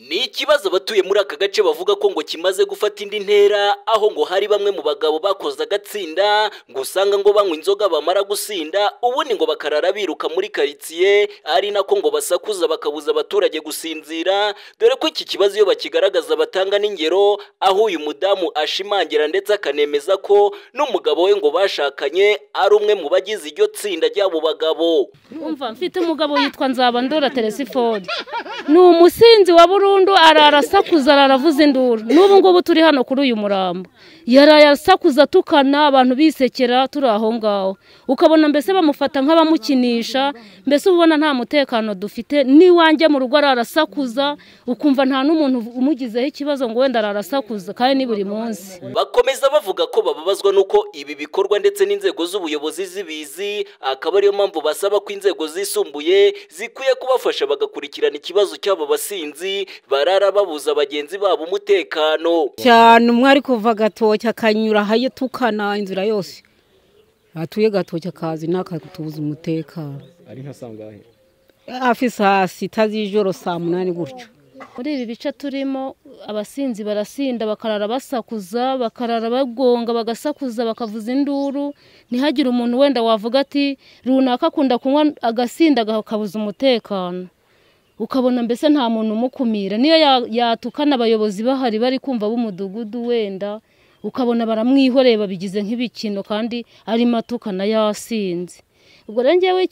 Ni ikibazo abatuye muri aka gace bavuga ko ngo kimaze gufata indi ntera aho ngo hari bamwe mu bagabo bakoze agatsinda ngo usanga ngo banywa inzoga bamara gusinda ubundi ngo bakarara biruka muri karitsiye ari nako ngo basakuza bakabuza abaturage gusinzira dore ko iki kibazo iyo bakigaragaza batanga n'ingero aho uyu mudamu ashimangira ndetse akanemeza ko n'umugabo we ngo bashakanye ari umwe mu bagize iryo tsinda ry'abo bagabo umva mfite umugabo witwa nzabandora teresifoni ni umusinzi wa burundu arara asakuza araravuza induru n'ubu ngubu turi hano kuri uyu murambo yaraye asakuza tukana abantu bisekera turi aho ngaho ukabona mbese bamufata nk'abamukinisha mbese uba ubona nta mutekano dufite n'iwanjye mu rugo ararasakuza ukumva nta n'umuntu umugizeho ikibazo ngo wenda ararasakuza kandi ni buri munsi bakomeza bavuga ko bababazwa n'uko ibi bikorwa ndetse n'inzego z'ubuyobozi zibizi akaba ariyo mpamvu basaba ko inzego zisumbuye zikwiye kubafasha bagakurikirana ikibazo cy'abo basinzi barara babuza bagenzi babo umutekano cyane umwe ari kuva agatoki akanyura tukana inzira yose atuye gatoki akazi n'akagutubuza umutekano ari nka sangahe afise sita z'ijoro saa munani gutyo muri ibi bice turimo abasinzi barasinda bakarara basakuza bakarara bagonga bagasakuza bakavuza induru ntihagire umuntu wenda wavuga ati runaka akunda kunywa agasinda akabuza umutekano ukabona mbese nta muntu umukumira niyo yatukana abayobozi bahari bari kumva b'umudugudu wenda ukabona baramwihoreye babigize nk'ibikino kandi arimo atukana yasinze ubwo rero ngewe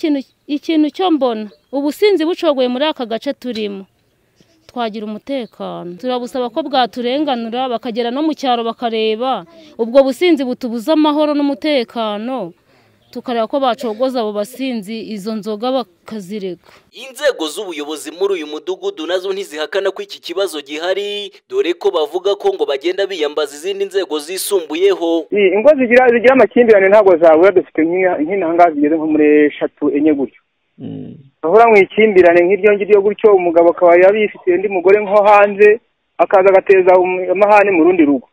ikintu cyo mbona ubusinzi bucogoye muri aka gace turimo twagira umutekano turabusaba ko bwaturenganura bakagera no mu cyaro bakareba ubwo businzi butubuza amahoro n'umutekano tukareba ko bacogoza abo basinzi izo nzoga bakazireka inzego z'ubuyobozi muri uyu mudugudu nazo ntizihakana ko iki kibazo gihari dore ko bavuga ko ngo bagenda biyambaza izindi nzego zisumbuyeho ingo zigira zigira amakimbirane ntabwo zabura dufite nk'intanga zigeze nko muri eshatu enye gutyo bahora mu ikimbirane nk'iryo ngiryo gutyo umugabo akaba yaba yifitiye undi mugore nko hanze akaza agateza amahane mu rundi rugo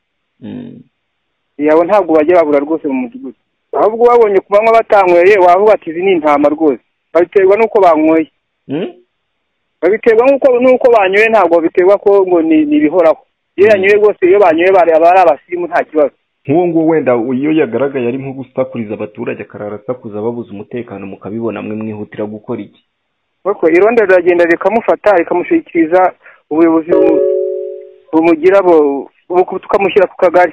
yabo ntabwo bajya babura rwose mu mudugudu ahubwo babonye ku manywa batanyweye wavuga ati izi ni intama rwose babiterwa n'uko banyweye babiterwa n'uko banyweye ntabwo babiterwa ko ngo ni ibihoraho iyo yanyweye rwose iyo banyweye baba ari abasirimu nta kibazo nk'uwo nguwo wenda iyo yagaragaye ari nko gusakuriza abaturage akarara asakuza babuze umutekano mukabibona mwe mwihutira gukora iki kuko irondo riragenda rikamufata rikamushyikiriza ubuyobozi bumugira tukamushyira ku kagari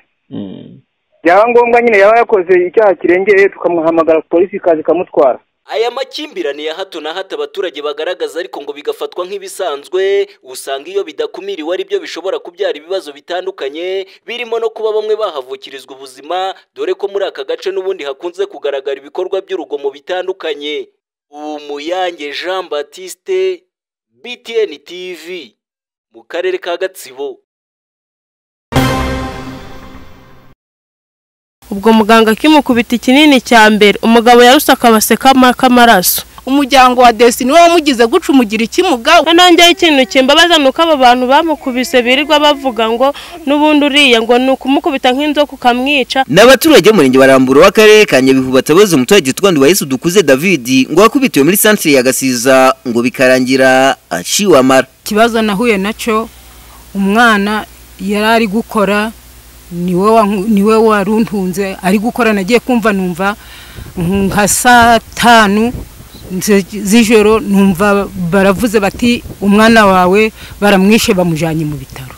byaba ngombwa nyine yaba yakoze icyaha kirengeye tukamuhamagara polisi ikaza ikamutwara aya makimbirane ya hato na hato abaturage bagaragaza ariko ngo bigafatwa nk'ibisanzwe usanga iyo bidakumiriwe ari byo bishobora kubyara ibibazo bitandukanye birimo no kuba bamwe bahavukirizwa ubuzima dore ko muri aka gace n'ubundi hakunze kugaragara ibikorwa by'urugomo bitandukanye umuyange jean batiste btn tv mu karere ka gatsibo ubwo muganga akimukubita ikinini cya mbere umugabo yaruse akabase k'amaraso umuryango wa desine we wamugize guca umugira ikimuga nanjyeho ikintu kimbabaza ni uko abo bantu bamukubise birirwa bavuga ngo n'ubundi uriya ngo ni ukumukubita nk'inzoka ukamwica ni abaturage b'umurenge barambura w'akarere ka nyabihu batabaza umuturage witwa nduwayesu dukuze david ngo wakubitiwe muri santire ya gasiza ngo bikarangira aciwe amara ikibazo nahuye nacyo umwana yari ari gukora niwe wari untunze ari gukora nagiye kumva numva nka saa tanu z'ijoro numva baravuze bati umwana wawe baramwishe bamujyanye mu bitaro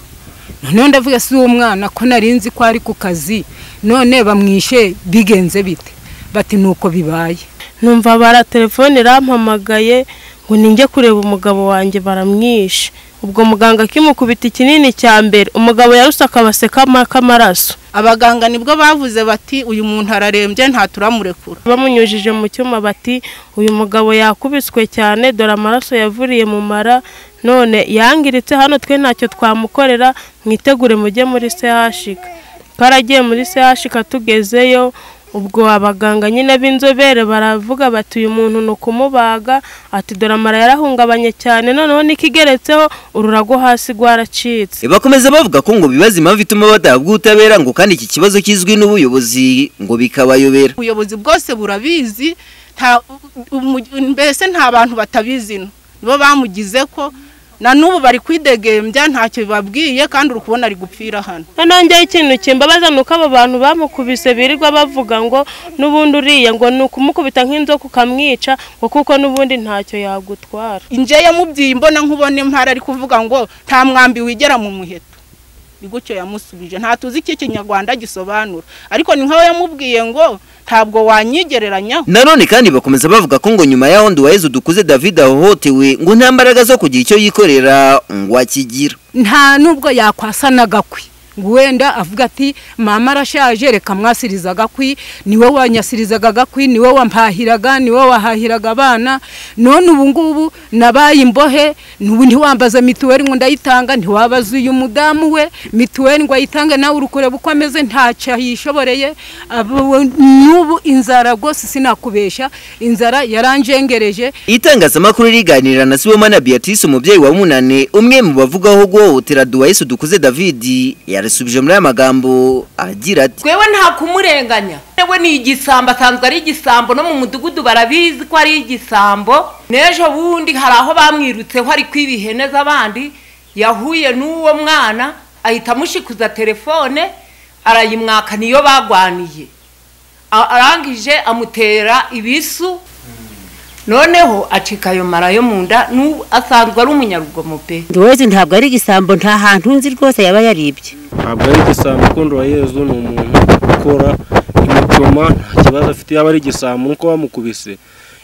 noneho ndavuga si uwo mwana ko nzi ko ari ku kazi none bamwishe bigenze bite bati ni uko bibaye numva baratelefone rampamagaye ngo ninjye kureba umugabo wanjye baramwishe ubwo muganga akimukubita ikinini cya mbere umugabo yaruse akabase k'amaraso abaganga nibwo bavuze bati uyu muntu ararembye nta turamurekura bamunyujije mu cyuma bati uyu mugabo yakubiswe cyane dore amaraso yavuriye mu mara none yangiritse hano twe ntacyo twamukorera mwitegure mujye muri sehashika twaragiye muri sehashika tugezeyo ubwo abaganga nyine b'inzobere baravuga bati uyu muntu ni ukumubaga ati dore amara yarahungabanye cyane noneho n'ikigeretseho ururago hasi rwaracitse bakomeza bavuga ko ngo bibaza impamvu ituma badahabwa ubutabera ngo kandi iki kibazo kizwi n'ubuyobozi ngo bikabayobera ubuyobozi bwose burabizi mbese nta bantu batabizi nibo bamugize ko na n'ubu bari kwidegembya ntacyo bibabwiye kandi uri kubona ari gupfira hano noneho njyewe ikintu kimbabaza ni uko abo bantu bamukubise birirwa bavuga ngo n'ubundi uriya ngo ni ukumukubita nk'inzoka ukamwica ngo kuko n'ubundi ntacyo yagutwara njyewe mubyeyi mbona nkubona impara ari kuvuga ngo nta mwambi wigera mu muheto ni gutyo yamusubije nta tuzi icyo ikinyarwanda gisobanura ariko ni nkaho yamubwiye ngo ntabwo wanyigereranyaho nanone kandi bakomeza bavuga ko ngo nyuma yaho nduwayezu dukuze david ahohotewe ngo nta mbaraga zo kugira icyo yikorera ngo akigira nta nubwo yakwasa n'agakwi ngo wenda avuga ati mama arashaje reka mwasiriza agakwi niwe wanyasirizaga agakwi niwe wampahiraga niwe wahahiraga abana none ubu ngubu nabaye imbohe n'ubu ntiwambaza mituweli ngo ndayitanga ntiwabaza uyu mudamu we mituweli ngo ayitange nawe uri kureba uko ameze ntacyo yishoboreye abo- n'ubu inzara rwose sinakubeshya inzara yaranjengereje itangazamakuru riganira na sibomana beatrice umubyeyi wa munane umwe mu bavugaho guhohotera duwayesu dukuze david yarasubije muri aya magambo agira ati twewe nta kumurenganya we ni igisambo asanzwe ari igisambo no mu mudugudu barabizi ko ari igisambo n'ejo bundi hari aho bamwirutseho ari kwiba ihene z'abandi yahuye n'uwo mwana ahita amushikuza telefone arayimwaka niyo bagwaniye A- arangije amutera ibisu noneho acika ayo mara yo mu nda n'ubu asanzwe ari umunyarugomo pe nduwezi ntabwo ari igisambo nta hantu nzi rwose yaba yaribye ntabwo ari igisambo ukundi wa yezu ni umuntu ukora imitoma nta kibazo afite yaba ari igisambo nuko bamukubise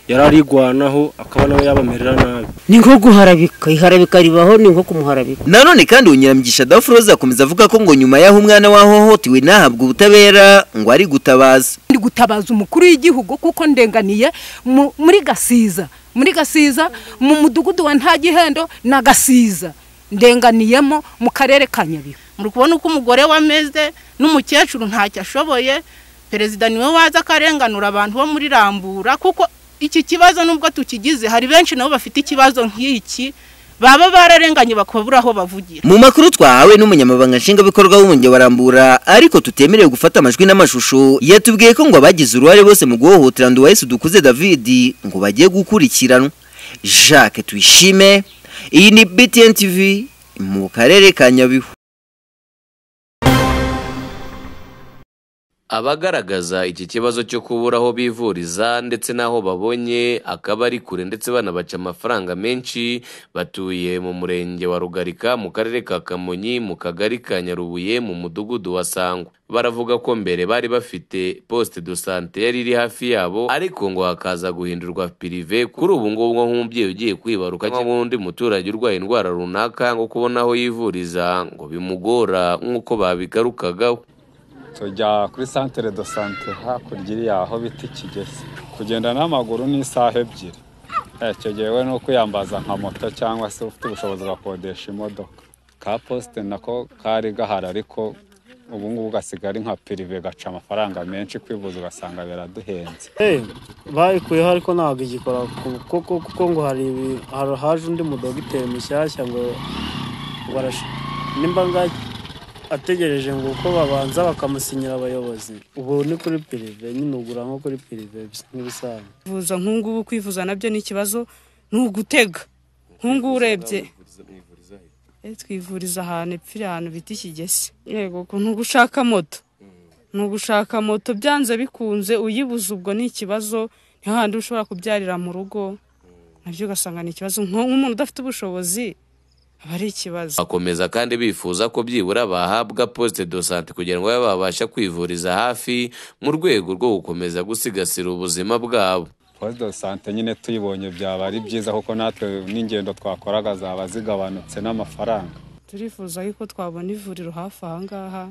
yari arigwanaho akaba nawe yabamerera nabi ni nko guharabika iharabika ribaho ni nko kumuharabika nanone kandi unyiramigisha dafuroza akomeza avuga ko ngo nyuma y'aho umwana wahohotewe ntahabwe ubutabera ngo ari gutabaza ndi gutabaza umukuru w'igihugu kuko ndenganiye mu- muri gasiza muri gasiza mu mudugudu wa nta gihendo na gasiza ndenganiyemo mu karere ka nyabihu muri kubona uko umugore we ameze n'umukecuru ntacyo ashoboye perezida niwe waza akarenganura abantu bo muri rambura kuko iki kibazo nubwo tukigize hari benshi nabo bafite ikibazo nk'iki baba bararenganye bakabura aho bavugira mu makuru twahawe n'umunyamabanga nshingwabikorwa w'umurenge wa rambura ariko tutemerewe gufata amajwi n'amashusho yatubwiye ko ngo abagize uruhare bose mu guhohotera nduwayesu dukuze david ngo bagiye gukurikiranwa jacques tuyishime iyi ni btn tv mu karere ka nyabihu abagaragaza iki kibazo cyo kubura aho bivuriza ndetse n'aho babonye akaba ari kure ndetse banabaca amafaranga menshi batuye mu murenge wa rugarika mu karere ka kamonyi mu kagari ka nyarubuye mu mudugudu wa sangwa baravuga ko mbere bari bafite poste de sante yari iri hafi yabo ariko ngo hakaza guhindurwa pirive kuri ubu ngubu nko nk'umubyeyi ugiye kwibaruka cyangwa undi muturage urwaye indwara runaka ngo kubona aho yivuriza ngo bimugora nk'uko babigarukagaho tujya kuri santere do sante hakurya iri aho bita ikigezi kugenda n'amaguru ni isaha ebyiri icyo gihe we ni ukwiyambaza nka moto cyangwa se ufite ubushobozi ugakodesha imodoka ka posite nako kari gahari ariko ubu ngubu gasiga ari nka pirive gaca amafaranga menshi kwivuza ugasanga biraduhenze Eh, bayikuyeho ariko ntabwo igikora ku- kuko kuko ngo hari ibi- hari- haje undi mudogiteri mushyashya ngo barash- nimba nga ategereje ngo uko babanza bakamusinyira abayobozi ubu ni kuri pirive nyine ugura nko kuri pirive bis- nk'ibisanzwe kwivuza nk'ubu kwivuza nabyo ni ikibazo ni ugutega nk'ubu urebye Eh, twivuriza ahantu ipfira ahantu bita ikigesi yego ku- ni ugushaka moto ni ugushaka moto byanze bikunze uyibuze ubwo ni ikibazo ni hahandi uba ushobora kubyarira mu rugo nabyo ugasanga ni ikibazo Nko- nk'umuntu udafite ubushobozi aba ari ikibazo bakomeza kandi bifuza ko byibura bahabwa poste de sante kugira ngo babe babasha kwivuriza hafi mu rwego rwo gukomeza gusigasira ubuzima bwabo posite do sante nyine tuyibonye byaba ari byiza kuko natwe n'ingendo twakoraga zaba zigabanutse n'amafaranga turifuza yuko twabona ivuriro hafi aha ngaha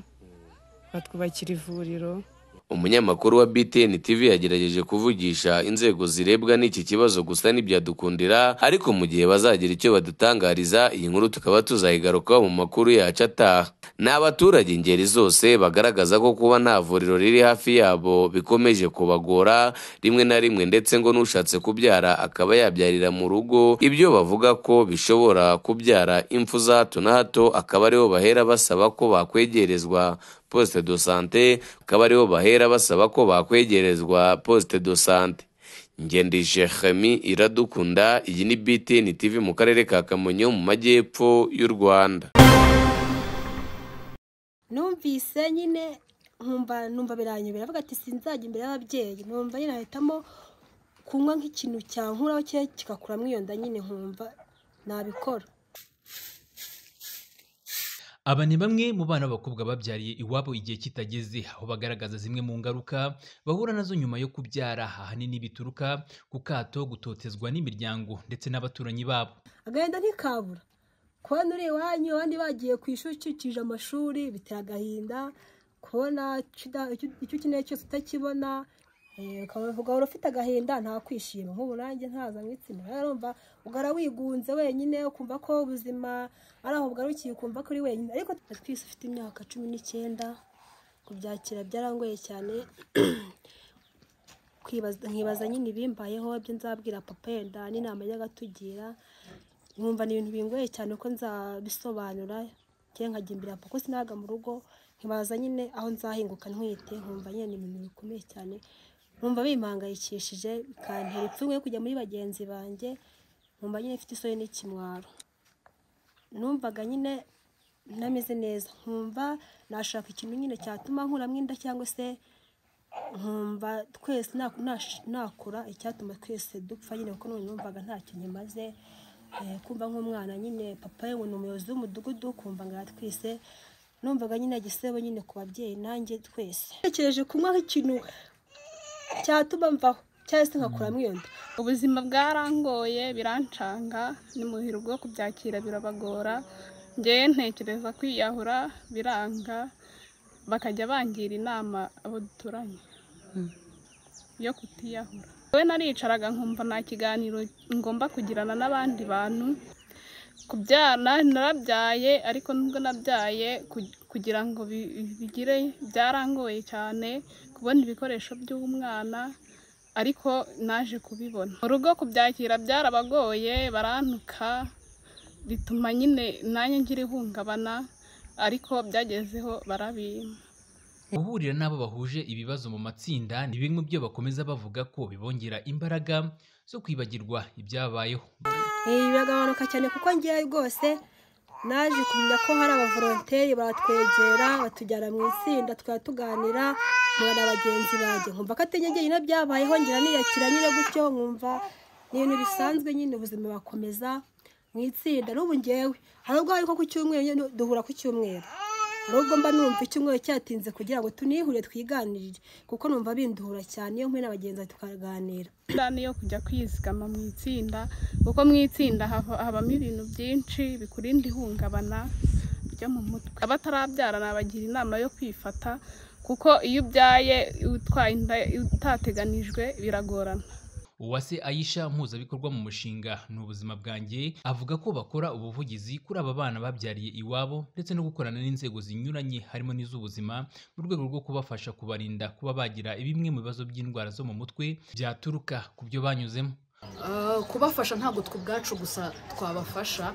batwubakira ivuriro umunyamakuru wa btn tv yagerageje kuvugisha inzego zirebwa n'iki kibazo gusa ntibyadukundira ariko mu gihe bazagira icyo badutangariza iyi nkuru tukaba tuzayigarukaho mu makuru yacu ataha ni abaturage ingeri zose bagaragaza ko kuba nta vuriro riri hafi yabo bikomeje kubagora rimwe na rimwe ndetse ngo n'ushatse kubyara akaba yabyarira mu rugo ibyo bavuga ko bishobora kubyara impfu za hato na hato akaba ariho bahera basaba ko bakwegerezwa poste de sante akaba ariho bahera basaba ko bakwegerezwa poste de sante ngendeshe Khami iradukunda iyi ni BTN TV mu karere ka Kamonyi mu majyepfo y'u Rwanda numvise nyine nkumva numva biranyobera avuga ati sinzajya imbere y'ababyeyi numva nyine ahitamo kunywa nk'ikintu cyankuraho cye kigakuramo iyo nda nyine nkumva nabikora aba ni bamwe mu bana b'abakobwa babyariye iwabo igihe kitageze aho bagaragaza zimwe mu ngaruka bahura nazo nyuma yo kubyara ahanini bituruka ku kato gutotezwa n'imiryango ndetse n'abaturanyi babo agahinda ntikabura kubona uri iwanyu abandi bagiye ku ishuri ukikije amashuri bitera agahinda kubona icyo uda- icyo ukeneye cyose utakibona eh, ukavuga wari ufite agahinda nta kwishima nk'ubu nanjye ntaza mu itsinda urumva ugara wigunze wenyine ukumva ko ubuzima ari aho bugarukiye ukumva ko uri wenyine ariko twese ufite imyaka cumi n'icyenda kubyakira byarangoye cyane kwibaza- nkibaza nyine ibimbayeho ibyo nzabwira papa yenda n'inama yajyaga atugira nkumva ni ibintu bingoye cyane ko nzabisobanura cyangwa nkajya imbere ya papa sinaga mu rugo nkibaza nyine aho nzahinguka ntwite nkumva nyine ni ibintu bikomeye cyane nkumva bimpangayikishije bikantera ipfunwe yo kujya muri bagenzi banjye nkumva nyine mfite isoni n'ikimwaro numvaga nyine ntameze neza nkumva nashaka ikintu nyine cyatuma nkuramo inda cyangwa se nkumva twese na- nash- nakura icyatuma twese dupfa nyine kuko none numvaga ntacyo nyimaze Eh, kumva nk'umwana nyine papa we ngo ni umuyobozi w'umudugudu kumva ngo aratwise numvaga nyine igisebo nyine ku babyeyi nanjye twese ntekereje kunywa nk'ikintu cyatuma mvaho cyangwa se nkakuramo iyo nda ubuzima bwarangoye birancanga ni mu biro bwo kubyakira birabagora ngewe ntekereza kwiyahura biranga bakajya bangira inama abo duturanye yo kutiyahura we naricaraga nkumva nta kiganiro ngomba kugirana n'abandi bantu kubyara narabyaye ariko nubwo nabyaye ku- kugira ngo bi- bigire byarangoye cyane kubona ibikoresho by'umwana ariko naje kubibona mu rugo kubyakira byarabagoye barantuka bituma nyine nanjye ngira ihungabana ariko byagezeho barabimpa guhurira n'abo bahuje ibibazo mu matsinda ni bimwe mu byo bakomeza bavuga ko bibongera imbaraga zo kwibagirwa ibyabayeho Eh, biragabanuka cyane kuko ngewe rwose naje kumenya ko hari abavolonteri batwegera batujyana mu itsinda tukaba tuganira nkura na bagenzi banjye nkumva ko atenyegeye nyine byabayeho ngira niyakira nyine gutyo nkumva ni ibintu bisanzwe nyine ubuzima bakomeza mu itsinda n'ubu ngewe hari ubwo ariko ku cyumweru nyine duhura ku cyumweru hari ubwo mba numva icyumweru cyatinze kugira ngo tunihurire twiganirire kuko numva binduhura cyane iyo mpuye na bagenzi banjye tukaganira Inda ni yo kujya kwizigama mu itsinda kuko mu itsinda hava- habamo ibintu byinshi bikurinda ihungabana ryo mu mutwe abatarabyara nabagira inama yo kwifata kuko iyo ubyaye utwaye inda utateganijwe biragorana uwase ayisha mpuzabikorwa mu mushinga ni ubuzima bwanjye avuga ko bakora ubuvugizi kuri aba bana babyariye iwabo ndetse no gukorana n'inzego zinyuranye harimo n'iz'ubuzima mu rwego rwo kubafasha kubarinda kuba bagira bimwe mu bibazo by'indwara zo mu mutwe byaturuka ku byo banyuzemo Ah, kubafasha ntabwo twe ubwacu gusa twabafasha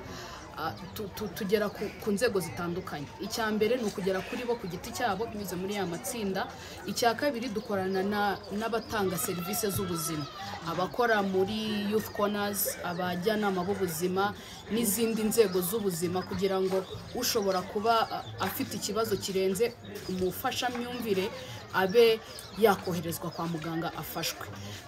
ah, tu- tu- tugera ku ku nzego zitandukanye icya mbere ni ukugera kuri bo ku giti cyabo binyuze muri ya matsinda icya kabiri dukorana na- n'abatanga serivisi z'ubuzima abakora muri youth corners abajyanama b'ubuzima n'izindi nzego z'ubuzima kugira ngo ushobora kuba ah, afite ikibazo kirenze umufashamyumvire abe yakoherezwa kwa muganga afashwe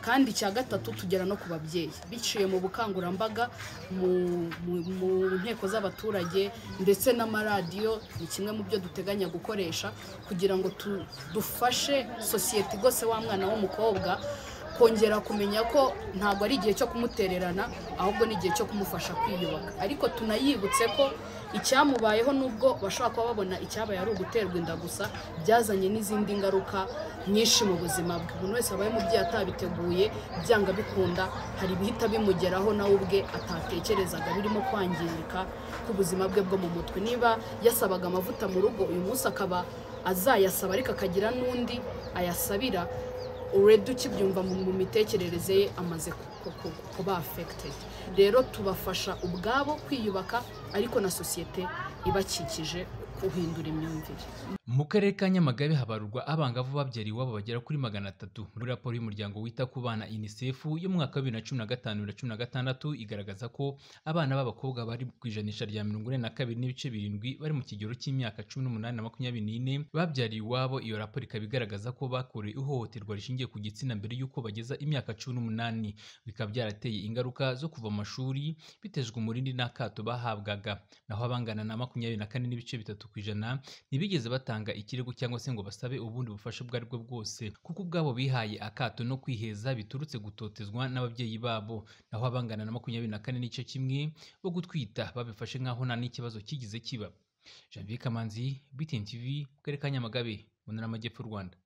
kandi icya gatatu tugera no ku babyeyi biciye mu bukangurambaga mu- mu- mu nteko z'abaturage ndetse n'amaradiyo ni kimwe mu byo duteganya gukoresha kugira ngo tu- dufashe sosiyete igose wa mwana w'umukobwa kongera kumenya ko ntabwo ari igihe cyo kumutererana ahubwo ni igihe cyo kumufasha kwiyubaka ariko tunayibutse ko icyamubayeho nubwo bashobora kuba babona icyabaye ari uguterwa inda gusa byazanye n'izindi ngaruka nyinshi mu buzima bwe umuntu wese wabaye umubyeyi atabiteguye byanga bikunda hari ibihita bimugeraho nawe ubwe atatekerezaga birimo kwangirika k'ubuzima bwe bwo mu mutwe niba yasabaga amavuta mu rugo uyu munsi akaba azayasaba ariko akagira n'undi ayasabira uredi ukibyumva mu mu mitekerereze ye amaze ku- ku- ku- kuba afekitedi rero tubafasha ubwabo kwiyubaka ariko na sosiyete ibakikije guhindura imyumvire mu karere ka nyamagabe habarurwa abangavu babyara iwabo bagera kuri magana atatu muri raporo y'umuryango wita ku bana unicef y'umwaka wa bibiri na cumi na gatanu bibiri na cumi na gatandatu igaragaza ko abana b'abakobwa bari ku ijanisha rya mirongo ine na kabiri n'ibice birindwi bari mu kigero cy'imyaka cumi n'umunani na makumyabiri n'ine babyariye iwabo iyo raporo ikaba igaragaza ko bakorewe ihohoterwa rishingiye ku gitsina mbere y'uko bageza imyaka cumi n'umunani bikaba byarateye ingaruka zo kuva mu mashuri bitezwe umurindi n'akato bahabwaga naho abangana na makumyabiri na kane n'ibice bitatu ku ijana ntibigeze batanga batanga ikirego cyangwa se ngo basabe ubundi bufasha ubwo ari bwo bwose kuko ubwabo bihaye akato no kwiheza biturutse gutotezwa n'ababyeyi babo naho abangana na makumyabiri na kane n'igice kimwe bo gutwita babifashe nk'aho nta n'ikibazo kigize kiba janvier kamanzi btn tv mu karere ka nyamagabe mu ntara y'amajyepfo y'u rwanda